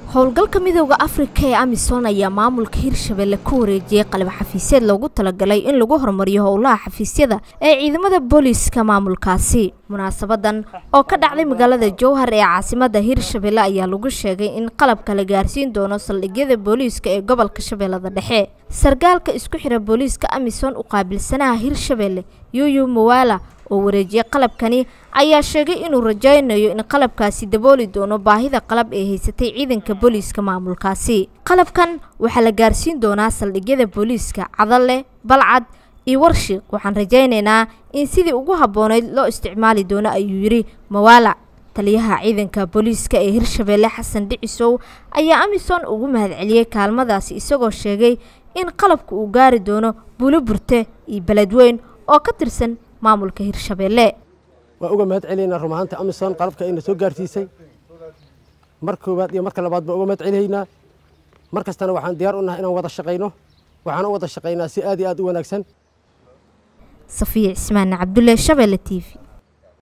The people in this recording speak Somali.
howlgalka midooda afrika ee amisom ayaa maamulka hirshabelle ku wareejiyey qalab xafiisyeed loogu talagalay in lagu horumariyo howlaha xafiisyada ee ciidamada booliiska maamulkaasi munaasabadan oo ka dhacday magaalada jowhar ee caasimada hirshabelle ayaa lagu sheegay in qalabka la gaarsiin doono saldhigyada booliiska ee gobolka shabeellada dhexe sargaalka isku xira booliiska amisom u qaabilsanaha hirshabelle yuyu mawala oo wareejiyey qalabkani ayaa sheegay inuu rajaynayo in qalabkaasi dabooli doono baahida qalab ee haysatay ciidanka booliiska maamulkaasi qalabkan waxaa la gaarsiin doonaa saldhigyada booliiska cadalle balcad iyo warshiq waxaan rajaynaynaa in sidii ugu habboonayd loo isticmaali doono ayuu yidhi mawaala taliyaha ciidanka booliiska ee hirshabelle xasan dhicisow ayaa amisom ugu mahadceliyey kaalmadaasi isagoo sheegay in qalabka uu gaari doono buulo burte iyo beledweyn oo ka tirsan maamulka hirshabelle waan uga mahad celaynaa run ahaanta amisom qalabka ayna soo gaarsiisay mar koowaad iyo marka labaad baan uga mahad celaynaa mar kastana waxaan diyaar u nahay inaan wada shaqayno waxaan u wada shaqaynaa si aad iyo aad u wanaagsan safiya cismaan cabdulle shabelle t v